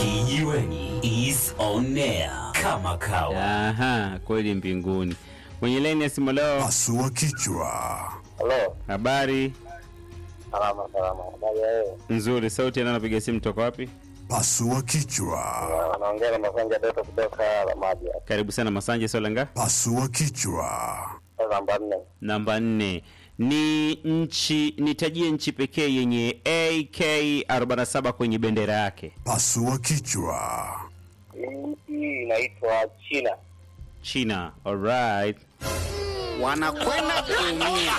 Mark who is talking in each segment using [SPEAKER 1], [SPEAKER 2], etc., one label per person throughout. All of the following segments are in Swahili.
[SPEAKER 1] Kijiweni is on air kama kawa.
[SPEAKER 2] Aha, kweli mbinguni. Kwenye laini ya simu leo,
[SPEAKER 3] Pasua kichwa.
[SPEAKER 4] Halo,
[SPEAKER 2] habari
[SPEAKER 4] salama salama. Habari ya wewe?
[SPEAKER 2] nzuri. Sauti yana napiga simu toka wapi?
[SPEAKER 3] Pasua kichwa.
[SPEAKER 4] Anaongea na Masanja Doto kutoka Ramadi hapa.
[SPEAKER 2] Karibu sana Masanje Solanga.
[SPEAKER 3] Pasua kichwa.
[SPEAKER 4] Namba nne.
[SPEAKER 2] Namba nne ni nchi, nitajie nchi pekee yenye AK47 kwenye bendera yake.
[SPEAKER 3] Pasua kichwa.
[SPEAKER 4] Hii inaitwa China.
[SPEAKER 2] China. Alright.
[SPEAKER 5] wanakwenda kuumia.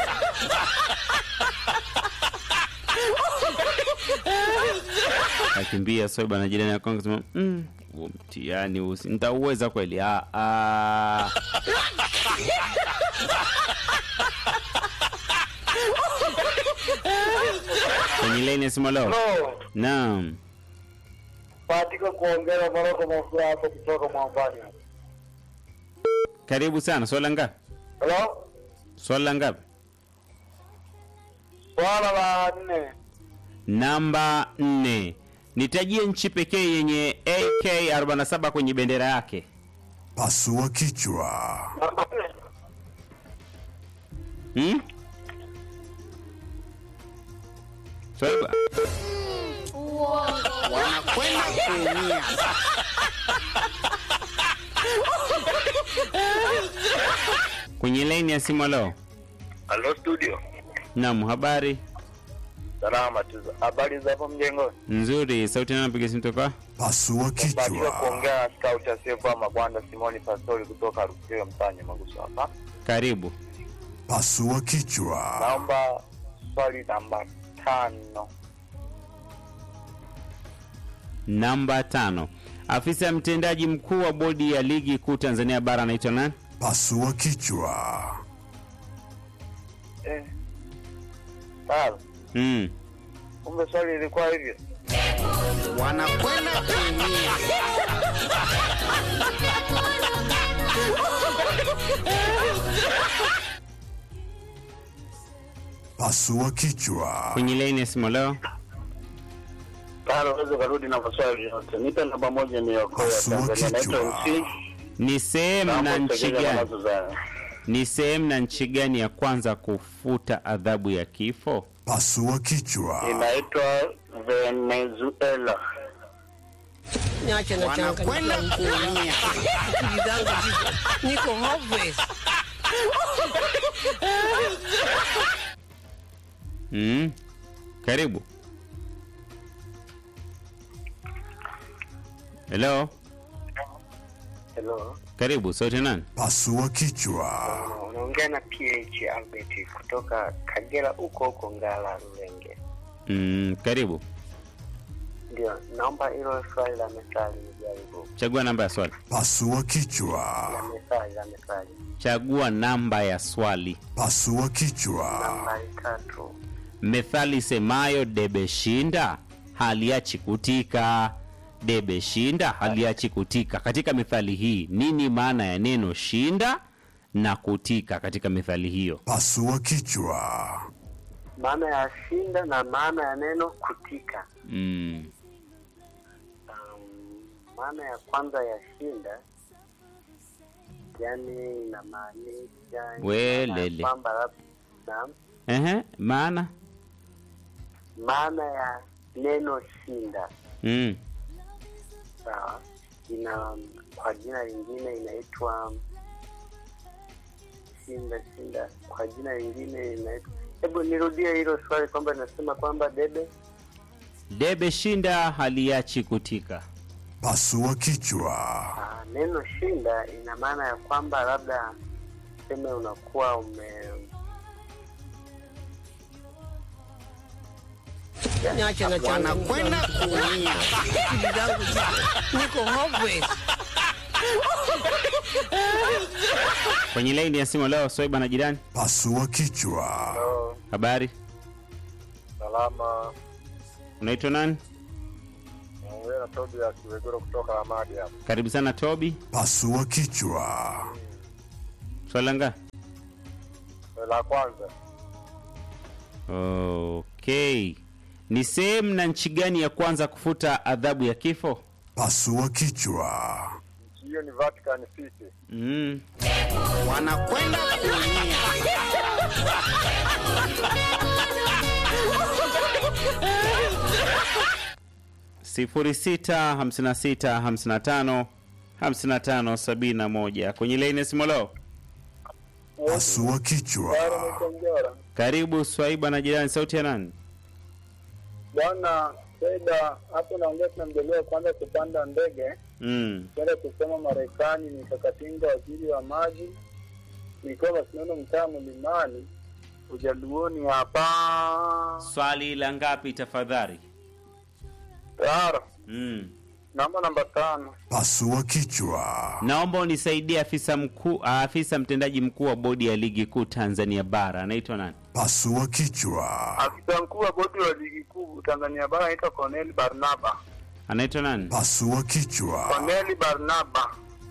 [SPEAKER 2] Akimbia so bwana jirani yako akasema, mm, huo mtihani huu si- nitauweza kweli? Ah, ah. Kwenye laini ya simu leo.
[SPEAKER 4] Halo,
[SPEAKER 2] Naam.
[SPEAKER 4] katika kuongea Moroko Mafua hapo kutoka Mwambani.
[SPEAKER 2] Karibu sana. Swala ngapi?
[SPEAKER 4] Halo,
[SPEAKER 2] Swala ngapi?
[SPEAKER 4] swala la nne.
[SPEAKER 2] Namba nne. Nitajie nchi pekee yenye AK47 kwenye bendera yake.
[SPEAKER 3] Pasua kichwa.
[SPEAKER 4] Namba nne.
[SPEAKER 2] Hmm? Swaiba.
[SPEAKER 5] wanakwenda kuumia.
[SPEAKER 2] Kwenye laini ya simu leo.
[SPEAKER 4] Halo studio.
[SPEAKER 2] Naam, habari
[SPEAKER 4] Salama tu. Habari za hapo mjengoni?
[SPEAKER 2] nzuri. Sauti nani anapiga simu toka?
[SPEAKER 3] Pasua
[SPEAKER 4] Batiwa
[SPEAKER 3] kichwa.
[SPEAKER 4] kuongea na scout asiyekuwa Magwanda Simoni Pastori kutoka Rusio Mtanya Maguso hapa.
[SPEAKER 2] Karibu.
[SPEAKER 3] Pasua kichwa.
[SPEAKER 4] Naomba swali namba tano.
[SPEAKER 2] Namba tano. Afisa mtendaji mkuu wa bodi ya ligi kuu Tanzania bara anaitwa nani?
[SPEAKER 3] Pasua kichwa.
[SPEAKER 4] Eh. Sawa.
[SPEAKER 2] Mm.
[SPEAKER 4] Kumbe swali ilikuwa hivyo.
[SPEAKER 5] wanakwenda kuumia.
[SPEAKER 3] Pasua kichwa.
[SPEAKER 2] Kwenye laini ya simu leo.
[SPEAKER 4] Tano unaweza karudi na maswali yote. Nipe namba moja niokoe ya
[SPEAKER 3] Pasua
[SPEAKER 4] Tanzania. Naitwa
[SPEAKER 3] kichwa.
[SPEAKER 4] MC.
[SPEAKER 2] Ni sehemu na
[SPEAKER 4] Naomba
[SPEAKER 2] nchi
[SPEAKER 4] utegeze
[SPEAKER 2] gani?
[SPEAKER 4] mawazo zangu.
[SPEAKER 2] Ni sehemu na nchi gani ya kwanza kufuta adhabu ya kifo?
[SPEAKER 3] Pasua kichwa.
[SPEAKER 4] Inaitwa Venezuela.
[SPEAKER 6] Niache na
[SPEAKER 5] Wanakwenda
[SPEAKER 6] changanyikiwa
[SPEAKER 5] kuumia.
[SPEAKER 6] akili zangu ziko niko hopeless.
[SPEAKER 2] Mm. Karibu. Hello.
[SPEAKER 4] Hello.
[SPEAKER 2] Karibu. Sauti nani?
[SPEAKER 3] Pasua kichwa.
[SPEAKER 4] Unaongea na PH Albert kutoka Kagera huko huko Ngala Rulenge.
[SPEAKER 2] Mm, karibu.
[SPEAKER 4] Ndio, naomba hilo swali la methali nijaribu.
[SPEAKER 2] Chagua namba ya swali.
[SPEAKER 3] Pasua
[SPEAKER 4] La
[SPEAKER 3] kichwa.
[SPEAKER 4] methali, la methali.
[SPEAKER 2] Chagua namba ya swali.
[SPEAKER 3] Pasua kichwa.
[SPEAKER 4] Nambari tatu.
[SPEAKER 2] Methali semayo debe shinda haliachi kutika. Debe shinda haliachi kutika. Katika methali hii, nini maana ya neno shinda na kutika katika methali hiyo?
[SPEAKER 3] Pasua kichwa.
[SPEAKER 4] Maana ya shinda na maana ya neno kutika.
[SPEAKER 2] Mm.
[SPEAKER 4] Um, maana ya kwanza ya shinda yani inamaanisha
[SPEAKER 2] Welele.
[SPEAKER 4] kwamba labda naam,
[SPEAKER 2] Ehe, maana
[SPEAKER 4] maana ya neno shinda
[SPEAKER 2] mm.
[SPEAKER 4] sawa, ina kwa jina lingine inaitwa shinda shinda, kwa jina lingine inaitwa. Hebu nirudie hilo swali kwamba inasema kwamba debe
[SPEAKER 2] Debe shinda haliachi kutika.
[SPEAKER 3] Pasua kichwa.
[SPEAKER 4] Ah, neno shinda ina maana ya kwamba labda seme unakuwa ume
[SPEAKER 6] Niache na changanyikiwa
[SPEAKER 5] Wanakwenda kuumia.
[SPEAKER 6] akili zangu ziko niko hopeless.
[SPEAKER 2] Kwenye laini ya simu leo, Swaiba na jirani,
[SPEAKER 3] Pasua kichwa.
[SPEAKER 2] habari,
[SPEAKER 4] salama.
[SPEAKER 2] unaitwa nani?
[SPEAKER 4] Naongea na Tobias Kiwegoro kutoka Ramadi hapa.
[SPEAKER 2] Karibu sana Tobi.
[SPEAKER 3] Pasua kichwa.
[SPEAKER 2] Swala ngapi?
[SPEAKER 4] La kwanza
[SPEAKER 2] Okay. Ni sehemu na nchi gani ya kwanza kufuta adhabu ya kifo?
[SPEAKER 3] Pasua kichwa.
[SPEAKER 7] hiyo ni Vatican City.
[SPEAKER 2] Mm.
[SPEAKER 5] wanakwenda kuumia
[SPEAKER 2] sifuri sita hamsini na sita hamsini na tano hamsini na tano sabini na moja kwenye laini simolo.
[SPEAKER 3] Pasua kichwa.
[SPEAKER 7] Mkonjora.
[SPEAKER 2] Karibu Swaiba na jirani, sauti ya nani?
[SPEAKER 7] Bwana Seda, hapo naongea tuna mjaliwa kwanza kupanda ndege
[SPEAKER 2] Mm.
[SPEAKER 7] kwenda kusoma Marekani, nikakatinga waziri wa maji, nikiwa Masinono mtaa Mlimani, ujaluoni hapa
[SPEAKER 2] Swali la ngapi tafadhali?
[SPEAKER 7] tayari.
[SPEAKER 2] Mm.
[SPEAKER 7] Namba namba tano.
[SPEAKER 3] Pasua kichwa.
[SPEAKER 2] Naomba unisaidie afisa mkuu, afisa mtendaji mkuu wa bodi ya ligi kuu Tanzania bara anaitwa nani?
[SPEAKER 3] Pasua kichwa.
[SPEAKER 7] Afisa mkuu wa bodi wa ligi kuu Tanzania bara anaitwa Cornel Barnaba.
[SPEAKER 2] Anaitwa nani?
[SPEAKER 3] Pasua kichwa.
[SPEAKER 7] Cornel Barnaba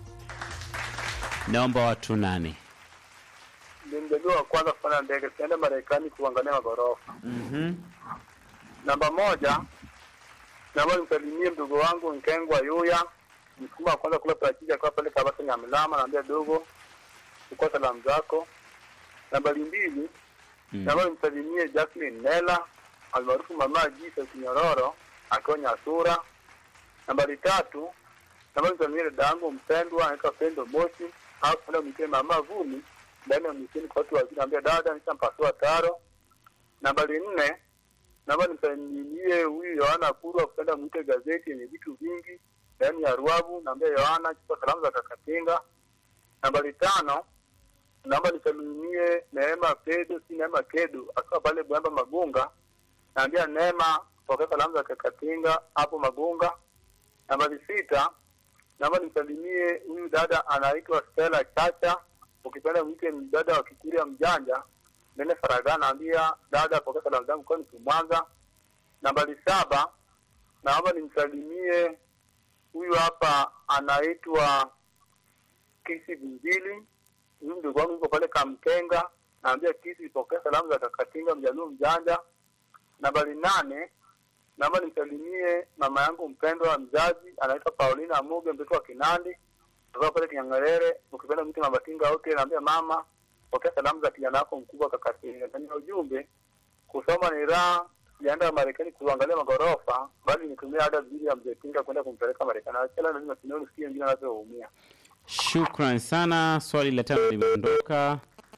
[SPEAKER 2] Naomba watu nane.
[SPEAKER 7] ni mjaliwa wa kwanza kupanda ndege, tunaenda Marekani kuangalia magorofa.
[SPEAKER 2] Mhm.
[SPEAKER 7] Namba moja, naomba nimsalimie mdogo wangu Nkengwa Yuya, msukuma wa kwanza kula parachichi akiwa pale Kabasa Nyamilama, naambia dogo, chukua salamu zako. Nambari mbili,
[SPEAKER 2] Mm.
[SPEAKER 7] naomba nimsalimie Jacqueline Nela almaarufu Mama Jisa Kinyororo akiwa Nyasura. Nambari tatu, naomba nimsalimie dada yangu mpendwa anaitwa Pendo Moshi au kwenda mwitie Mama Vumi ndani ya mwisini kwa watu wazima, naambia dada, nishampasua taro. Nambari nne, naomba nimsalimie huyu Yohana Kurwa kupenda mwite gazeti yenye vitu vingi ndani ya Ruavu. Naambia Yohana chukua salamu za Kakatinga. Nambari tano, naomba nisalimie Neema Kedo, si Neema Kedo akiwa pale Bwamba Magunga. Naambia Neema pokea salamu za Kakatinga hapo Magunga. Nambari sita, naomba nimsalimie huyu dada anaitwa Stella Chacha, ukipenda mwite dada wa Kikuria mjanja Nene Faraga, naambia dada pokea salamu zangu kwa niku Mwanza. Nambari saba, naomba nimsalimie huyu hapa anaitwa Kisi Binjili, huyu mdogo wangu yuko pale Kamkenga, naambia Kisi pokea salamu za Kakatinga mjaluo mjanja. Nambari nane, naomba nimsalimie mama yangu mpendwa mzazi anaitwa Paulina Muge, mtoto wa Kinandi kutoka pale Kinyangerere, ukipenda mtu Mabatinga wote, naambia mama pokea salamu za kijana wako mkubwa Kakatinga. Ndani ya ujumbe, kusoma ni raha, sijaenda Marekani kuangalia magorofa, bali nitumia ada vizuri ya mzee Tinga kwenda kumpeleka Marekani. Achana lazima tunaona sikia wengine wanavyoumia.
[SPEAKER 2] Shukran sana. Swali la tano limeondoka.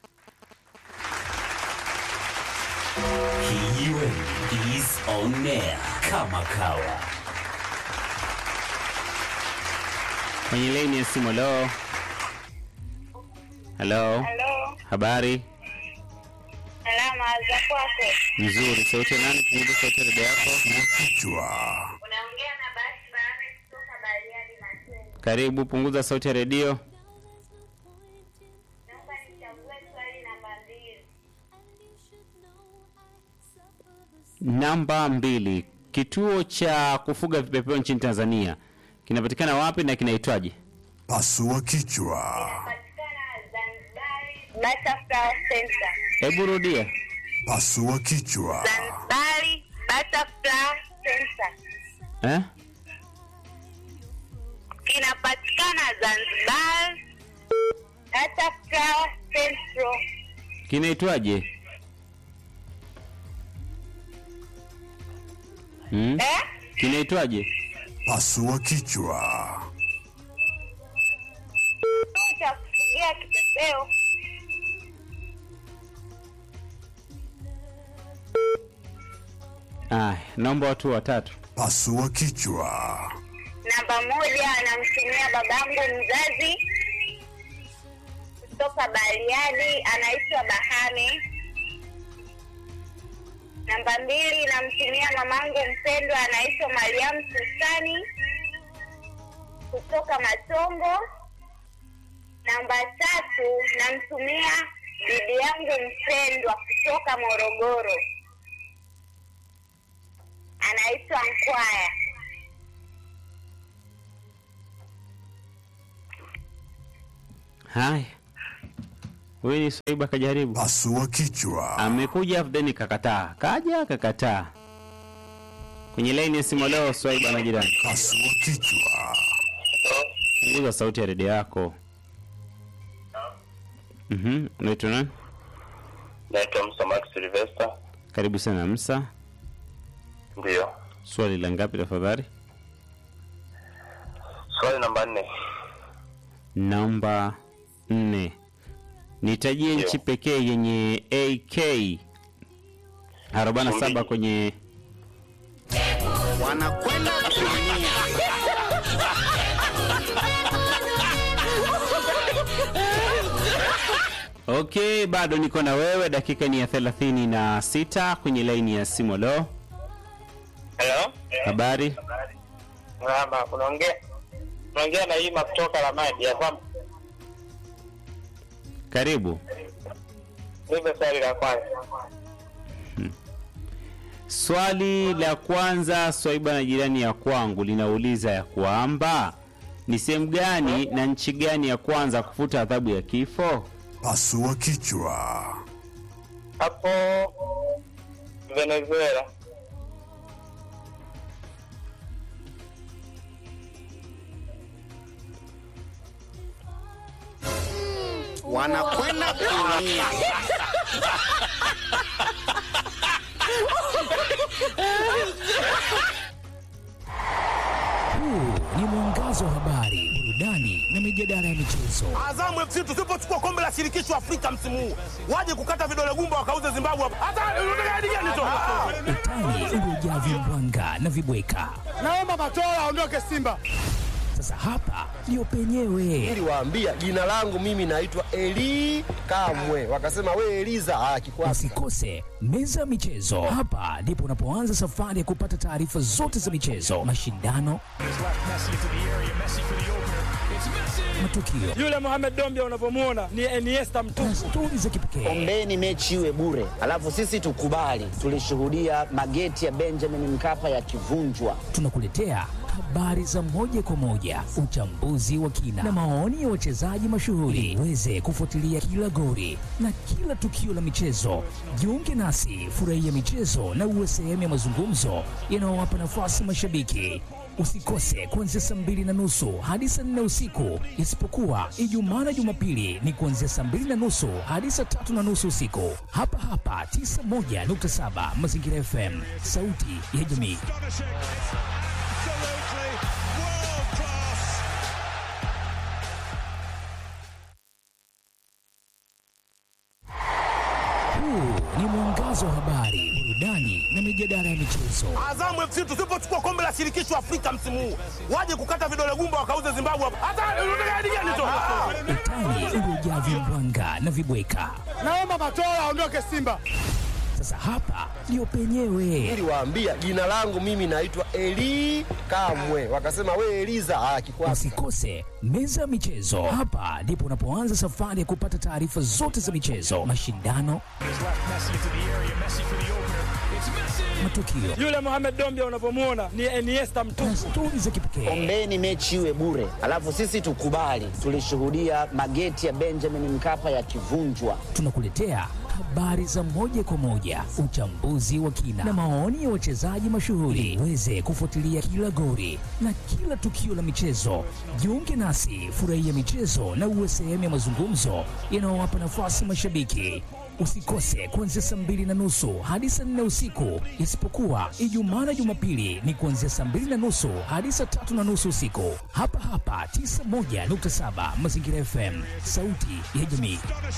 [SPEAKER 1] Kijiweni is on air kama kawa.
[SPEAKER 2] Kwenye laini ya simu, halo. Halo,
[SPEAKER 8] Halo,
[SPEAKER 2] habari
[SPEAKER 8] salama za kwako.
[SPEAKER 2] nzuri. Sauti ya nani? Punguza sauti ya redio yako.
[SPEAKER 3] Kichwa.
[SPEAKER 8] Unaongea na Basi Bahame kutoka Bariadi Matendo.
[SPEAKER 2] Karibu, punguza sauti ya redio.
[SPEAKER 8] Naomba nichague swali namba mbili.
[SPEAKER 2] Namba mbili, kituo cha kufuga vipepeo nchini Tanzania kinapatikana wapi na kinaitwaje?
[SPEAKER 3] Pasua kichwa.
[SPEAKER 8] Patikana Zanzibari Butterfly Center.
[SPEAKER 2] Hebu rudia.
[SPEAKER 3] Pasua kichwa.
[SPEAKER 8] Zanzibari Butterfly Center.
[SPEAKER 2] Eh?
[SPEAKER 8] Kinapatikana Zanzibar Butterfly Central.
[SPEAKER 2] Kinaitwaje? Hmm?
[SPEAKER 8] Eh?
[SPEAKER 2] Kinaitwaje?
[SPEAKER 3] Pasua kichwa.
[SPEAKER 8] Kituo cha kufugia kipepeo.
[SPEAKER 2] Aya, naomba watu watatu.
[SPEAKER 3] Pasua kichwa.
[SPEAKER 8] Namba moja anamtumia babangu mzazi kutoka Bariadi, anaitwa Bahame. Namba mbili namtumia mamangu mpendwa, anaitwa Mariam Susani kutoka Matongo. Namba tatu namtumia bibi yangu mpendwa kutoka Morogoro, anaitwa Nkwaya.
[SPEAKER 2] Haya, huyu ni Swaiba kajaribu,
[SPEAKER 3] Pasua kichwa.
[SPEAKER 2] amekuja then kakataa, kaja kakataa. kwenye laini ya simu leo swaiba na jirani
[SPEAKER 3] Pasua kichwa.
[SPEAKER 2] punguza sauti ya redio yako Mhm, unaitwa nani
[SPEAKER 7] Naitwa Musa Max Sylvester.
[SPEAKER 2] karibu sana msa
[SPEAKER 7] Ndio.
[SPEAKER 2] swali la ngapi tafadhali
[SPEAKER 7] Swali namba nne.
[SPEAKER 2] namba nne nitajie
[SPEAKER 7] Ndio.
[SPEAKER 2] nchi pekee yenye ak 47 kwenye
[SPEAKER 5] wanakwenda kuumia
[SPEAKER 2] okay bado niko na wewe dakika ni ya thelathini na sita kwenye laini ya simu lo
[SPEAKER 4] Hello?
[SPEAKER 2] habari
[SPEAKER 4] Mramba, unaongea unaongea na Ima kutoka Lamadi ya kwamba
[SPEAKER 2] karibu
[SPEAKER 4] hivyo swali la kwanza.
[SPEAKER 2] swali la kwanza swaiba na jirani ya kwangu linauliza ya kwamba ni sehemu gani na nchi gani ya kwanza kufuta adhabu ya kifo
[SPEAKER 3] Pasua kichwa.
[SPEAKER 4] Hapo Venezuela.
[SPEAKER 5] wanakwenda kuumia
[SPEAKER 9] Huu ni mwangazo wa habari, burudani na mijadala ya michezo.
[SPEAKER 10] Azamu FC tusipochukua kombe la shirikisho Afrika msimu huu, waje kukata vidole gumba wakauze Zimbabwe hapa. Hata unataka hadi gani tu?
[SPEAKER 9] Utani uliojaa vimbwanga na vibweka.
[SPEAKER 10] Naomba Matola aondoke Simba.
[SPEAKER 9] Sasa hapa ndio penyewe.
[SPEAKER 11] niliwaambia jina langu mimi naitwa Eli Kamwe, wakasema we Eliza ah, kikwasi
[SPEAKER 9] Usikose meza ya michezo. Hapa ndipo unapoanza safari ya kupata taarifa zote za michezo, mashindano, matukio
[SPEAKER 10] Yule Mohamed Dombia unavyomwona ni Iniesta
[SPEAKER 9] na
[SPEAKER 10] mtupu.
[SPEAKER 9] stori za kipekee.
[SPEAKER 5] ombeni mechi iwe bure alafu sisi tukubali tulishuhudia mageti ya benjamin mkapa yakivunjwa
[SPEAKER 9] Tunakuletea habari za moja kwa moja, uchambuzi wa kina na maoni ya wachezaji mashuhuri. Uweze kufuatilia kila gori na kila tukio la michezo. Jiunge nasi, furahia michezo na uwe sehemu ya mazungumzo yanayowapa nafasi mashabiki. Usikose kuanzia saa mbili na nusu hadi saa nne usiku, isipokuwa Ijumaa na Jumapili ni kuanzia saa mbili na nusu hadi saa tatu na nusu usiku, hapa hapa 91.7 Mazingira FM, sauti ya jamii. Huu ni mwangazo wa habari, burudani na mijadala ya michezo.
[SPEAKER 10] Azamu FC tusipochukua kombe la shirikisho Afrika msimu huu, waje kukata vidole gumba wakauze Zimbabwe hapa. Hata unataka hadi gani tu?
[SPEAKER 9] Utani uliojaa vimbwanga na vibweka.
[SPEAKER 10] Naomba Matola aondoke Simba.
[SPEAKER 9] Sasa hapa ndio penyewe.
[SPEAKER 11] niliwaambia jina langu mimi naitwa Eli Kamwe, wakasema we Eliza ah, kikwasi
[SPEAKER 9] Usikose meza ya michezo. Hapa ndipo unapoanza safari ya kupata taarifa zote za michezo, mashindano, matukio
[SPEAKER 10] Yule Mohamed Dombia unavyomwona ni Iniesta mtupu.
[SPEAKER 9] na stori za kipekee.
[SPEAKER 5] ombeni mechi iwe bure alafu sisi tukubali tulishuhudia mageti ya benjamin mkapa yakivunjwa
[SPEAKER 9] Tunakuletea habari za moja kwa moja, uchambuzi wa kina na maoni ya wachezaji mashuhuri. Uweze kufuatilia kila gori na kila tukio la michezo. Jiunge nasi, furahia michezo na uwe sehemu ya mazungumzo yanayowapa nafasi mashabiki. Usikose kuanzia saa mbili na nusu hadi saa nne usiku, isipokuwa Ijumaa na Jumapili ni kuanzia saa mbili na nusu hadi saa tatu na nusu usiku, hapa hapa 91.7 Mazingira FM, sauti ya jamii.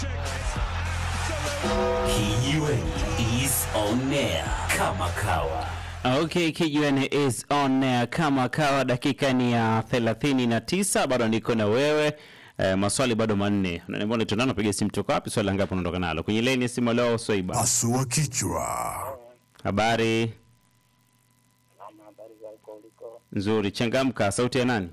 [SPEAKER 1] Kijiweni is on air kama kawa.
[SPEAKER 2] okay kijiweni is on air kama kawa dakika ni ya 39 bado niko na wewe eh, maswali bado manne unaniambia unaitwa nani unapiga simu toka wapi swali la ngapi unaondoka nalo kwenye leni ya simu leo swaiba
[SPEAKER 3] Pasua kichwa.
[SPEAKER 2] habari nzuri changamka sauti ya nani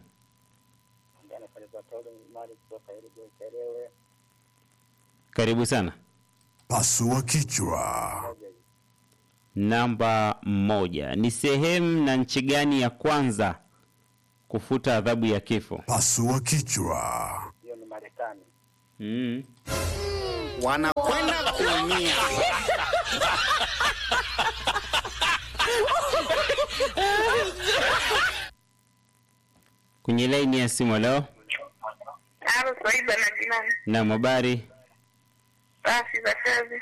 [SPEAKER 2] karibu sana
[SPEAKER 3] Pasua kichwa.
[SPEAKER 2] namba moja ni sehemu na nchi gani ya kwanza kufuta adhabu ya kifo
[SPEAKER 3] Pasua kichwa.
[SPEAKER 4] Hiyo ni Marekani.
[SPEAKER 2] mm.
[SPEAKER 5] wanakwenda kuumia
[SPEAKER 2] kwenye laini ya simu leo
[SPEAKER 8] Halo, Swaiba na jirani.
[SPEAKER 2] na habari
[SPEAKER 8] Safi za kazi.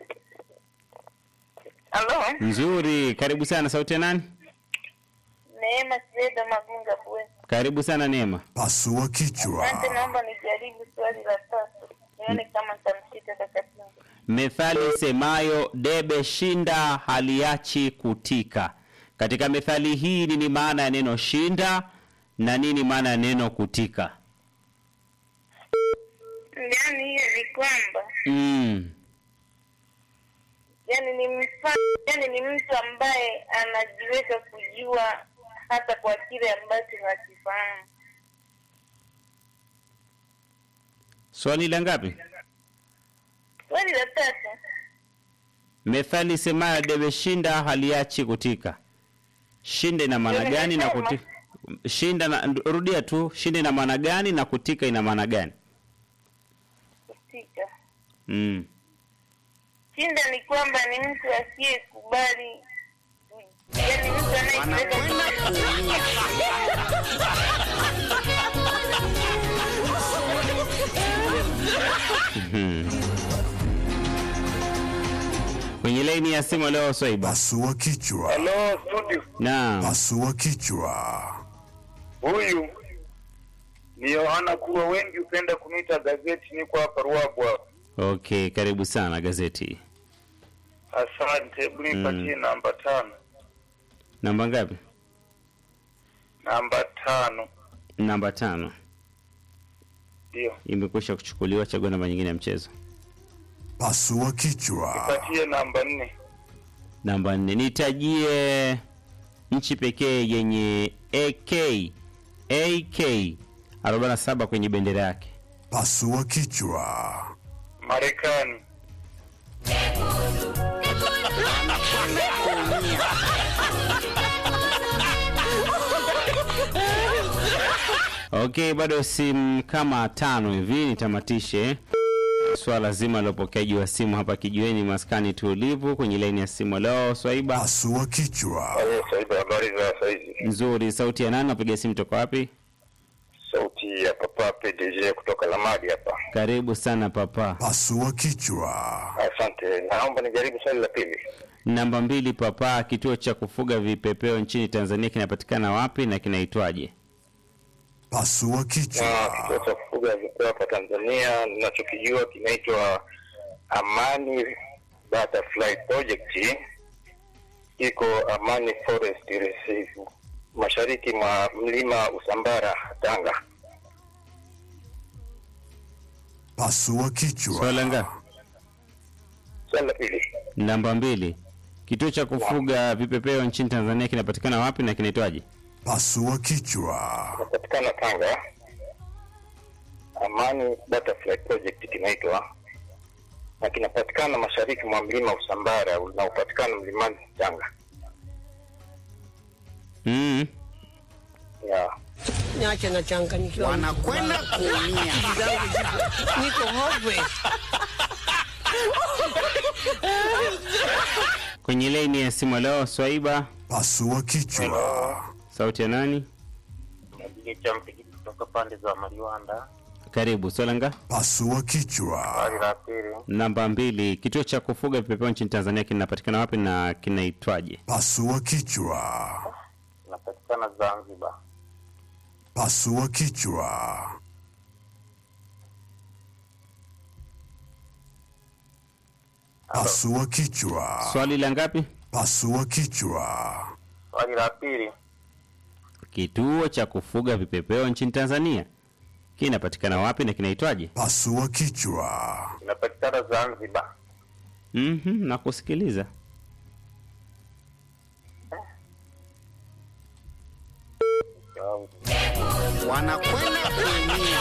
[SPEAKER 8] Halo,
[SPEAKER 2] nzuri karibu sana sauti ya nani
[SPEAKER 8] Neema Sida Magunga Bwe.
[SPEAKER 2] karibu sana neema
[SPEAKER 3] Pasua kichwa.
[SPEAKER 8] Asante, naomba nijaribu swali la tatu. Nione kama nitamshika kaka Tinga.
[SPEAKER 2] methali semayo debe shinda haliachi kutika katika methali hii nini maana ya neno shinda na nini maana ya neno kutika
[SPEAKER 8] Yaani hiyo ni kwamba
[SPEAKER 2] mm.
[SPEAKER 8] yani ni mfano, yani ni mtu ambaye anajiweza kujua hata kwa kile ambacho hakifahamu.
[SPEAKER 2] swali la ngapi
[SPEAKER 8] Swali la tatu,
[SPEAKER 2] methali semayo debe shinda haliachi kutika shinda ina maana gani na kutika shinda na, rudia tu shinda ina maana gani na kutika ina maana gani
[SPEAKER 8] kutika
[SPEAKER 2] mm.
[SPEAKER 8] shinda ni kwamba ni mtu asiyekubali yani mtu anayejiweza
[SPEAKER 2] Mhm. kwenye laini ya simu leo swaiba
[SPEAKER 3] Pasua kichwa.
[SPEAKER 7] Hello studio.
[SPEAKER 2] naam
[SPEAKER 3] Pasua kichwa.
[SPEAKER 7] Huyu ni Yohana kuwa wengi hupenda kuniita gazeti, niko hapa Ruabu hapa.
[SPEAKER 2] okay karibu sana gazeti
[SPEAKER 7] Asante, hebu nipatie
[SPEAKER 2] Mm.
[SPEAKER 7] namba tano.
[SPEAKER 2] namba ngapi
[SPEAKER 7] Namba tano
[SPEAKER 2] namba tano
[SPEAKER 7] ndio,
[SPEAKER 2] imekwisha kuchukuliwa chagua namba nyingine ya mchezo
[SPEAKER 3] Pasua kichwa.
[SPEAKER 7] nipatie namba nne.
[SPEAKER 2] namba nne nitajie nchi pekee yenye ak ak 47 kwenye bendera yake
[SPEAKER 3] Pasua kichwa.
[SPEAKER 7] Marekani.
[SPEAKER 2] okay bado simu kama tano hivi nitamatishe swala zima la upokeaji wa simu hapa kijiweni maskani tulivu kwenye laini ya simu leo swaiba
[SPEAKER 3] Pasua kichwa.
[SPEAKER 7] Saiba, habari za saizi?
[SPEAKER 2] nzuri sauti ya nani napiga simu toka wapi
[SPEAKER 7] Sauti ya Papa PDG kutoka Lamadi hapa.
[SPEAKER 2] karibu sana papa
[SPEAKER 3] Pasua kichwa.
[SPEAKER 7] Asante, naomba nijaribu swali la pili.
[SPEAKER 2] namba mbili papa kituo cha kufuga vipepeo nchini tanzania kinapatikana wapi na kinaitwaje
[SPEAKER 3] Pasua
[SPEAKER 7] Na
[SPEAKER 3] kichwa.
[SPEAKER 7] kituo cha kufuga vipeo hapa Tanzania ninachokijua kinaitwa Amani Butterfly Project, iko Amani Forest Reserve mashariki mwa mlima Usambara, Tanga.
[SPEAKER 3] Pasua kichwa.
[SPEAKER 2] swala ngapi
[SPEAKER 7] Swali la pili,
[SPEAKER 2] namba mbili kituo cha kufuga vipepeo nchini tanzania kinapatikana wapi na kinaitwaje
[SPEAKER 3] Pasua kichwa.
[SPEAKER 7] inapatikana Tanga. Amani Butterfly Project kinaitwa na kinapatikana mashariki mwa mlima Usambara unaopatikana mlimani Tanga.
[SPEAKER 2] mm.
[SPEAKER 7] Yeah.
[SPEAKER 6] Niache nachanganyikiwa. Wanakwenda kuumia. Akili zangu ziko- Niko hopeless.
[SPEAKER 2] kwenye laini ya simu leo swaiba
[SPEAKER 3] Pasua kichwa.
[SPEAKER 2] sauti ya nani
[SPEAKER 7] Najigecha mpigi kutoka pande za Mariwanda.
[SPEAKER 2] karibu swala nga
[SPEAKER 3] Pasua kichwa.
[SPEAKER 7] Swali la pili,
[SPEAKER 2] namba mbili kituo cha kufuga vipepeo nchini tanzania kinapatikana wapi na kinaitwaje
[SPEAKER 3] Pasua kichwa.
[SPEAKER 7] inapatikana Zanzibar.
[SPEAKER 3] Pasua kichwa. Pasua kichwa.
[SPEAKER 2] swali la ngapi
[SPEAKER 3] Pasua kichwa.
[SPEAKER 7] Swali la pili,
[SPEAKER 2] kituo cha kufuga vipepeo nchini tanzania kinapatikana wapi na kinaitwaje
[SPEAKER 3] Pasua kichwa.
[SPEAKER 7] inapatikana Zanzibar.
[SPEAKER 2] mm-hmm, na kusikiliza
[SPEAKER 6] Wanakwenda kuumia.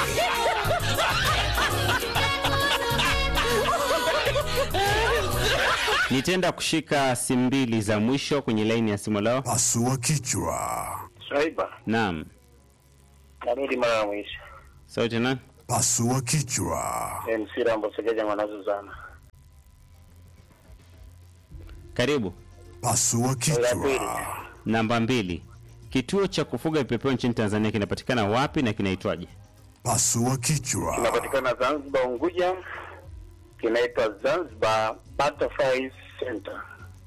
[SPEAKER 2] nitenda kushika simu mbili za mwisho kwenye laini ya simu leo
[SPEAKER 3] Pasua kichwa.
[SPEAKER 7] Swaiba,
[SPEAKER 2] naam
[SPEAKER 7] narudi mara ya mwisho.
[SPEAKER 2] sauti na
[SPEAKER 3] Pasua kichwa.
[SPEAKER 7] MC Rambo Segeja Mwanazuzana.
[SPEAKER 2] karibu
[SPEAKER 3] Pasua
[SPEAKER 7] Swali la pili,
[SPEAKER 3] kichwa.
[SPEAKER 2] Namba mbili, kituo cha kufuga vipepeo nchini Tanzania kinapatikana wapi na kinaitwaje?
[SPEAKER 3] Pasua kichwa.
[SPEAKER 12] Kinapatikana Zanzibar, Unguja. Kinaitwa Zanzibar Butterfly Center.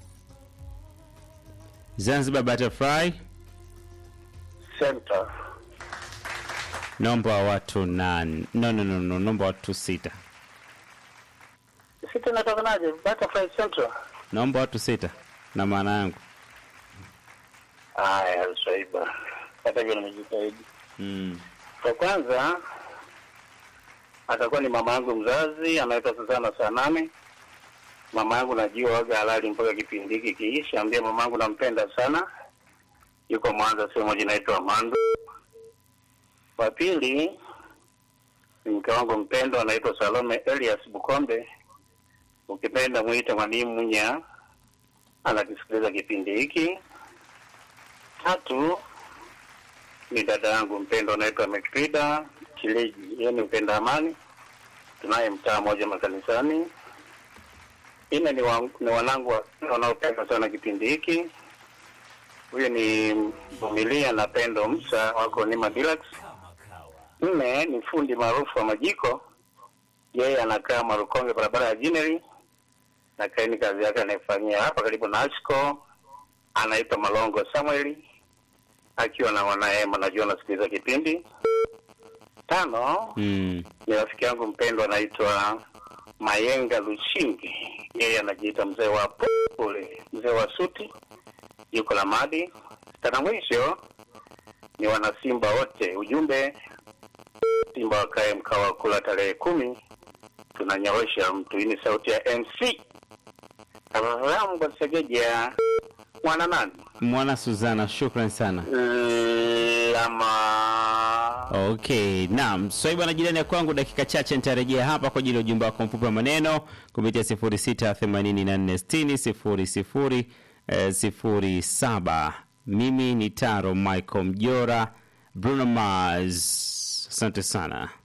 [SPEAKER 2] Zanzibar Butterfly.
[SPEAKER 12] Center.
[SPEAKER 2] Nomba wa watu nane. No, no, no, no, nomba watu sita.
[SPEAKER 12] Sisi tunatokanaje? Butterfly Center.
[SPEAKER 2] Naomba watu sita na maana yangu.
[SPEAKER 12] Haya, Swaiba. Hata hivyo nimejitahidi.
[SPEAKER 2] Mm.
[SPEAKER 12] Kwa kwanza atakuwa ni mama yangu mzazi anaitwa Suzana Saname. Mama yangu najua waga halali mpaka kipindi hiki kiisha. Ambia mama yangu nampenda sana, yuko Mwanza, sehemu moja inaitwa Mandu. Wa pili ni mke wangu mpendwa anaitwa Salome Elias Bukombe, ukipenda mwite mwalimu Munya, anakisikiliza kipindi hiki. Tatu ni dada yangu mpendwa anaitwa Mekrida Kileji, yeye ni mpenda amani, tunaye mtaa moja makanisani. Ine ni, wa, ni wanangu wa- wanaopenda sana kipindi hiki. Huyu ni Vumilia na Pendo Msa wako Nima Deluxe. Nne ni fundi maarufu wa majiko, yeye anakaa Marukonge, barabara ya Jineri, na kaini kazi yake anaifanyia hapa karibu na Ashco, anaitwa Malongo Samueli akiwa na wanaema, najua anasikiliza kipindi. Tano
[SPEAKER 2] Mm.
[SPEAKER 12] ni rafiki yangu mpendwa anaitwa Mayenga Lushingi, yeye anajiita mzee wa pole, mzee wa suti, yuko Lamadi. Tana mwisho ni wanasimba wote, ujumbe Simba wakae mkao wa kula tarehe kumi, tunanyorosha mtu. Hii ni sauti ya MC Abraham Segeja mwana nani
[SPEAKER 2] Mwana Suzana, shukran sana.
[SPEAKER 12] lama
[SPEAKER 2] Okay, naam. Swaiba na jirani ya kwangu, dakika chache nitarejea hapa kwa ajili ya ujumbe wako mfupi wa maneno kupitia 06846000 eh, 07. Mimi ni Taro Michael Mjora, Bruno Mars. Asante sana.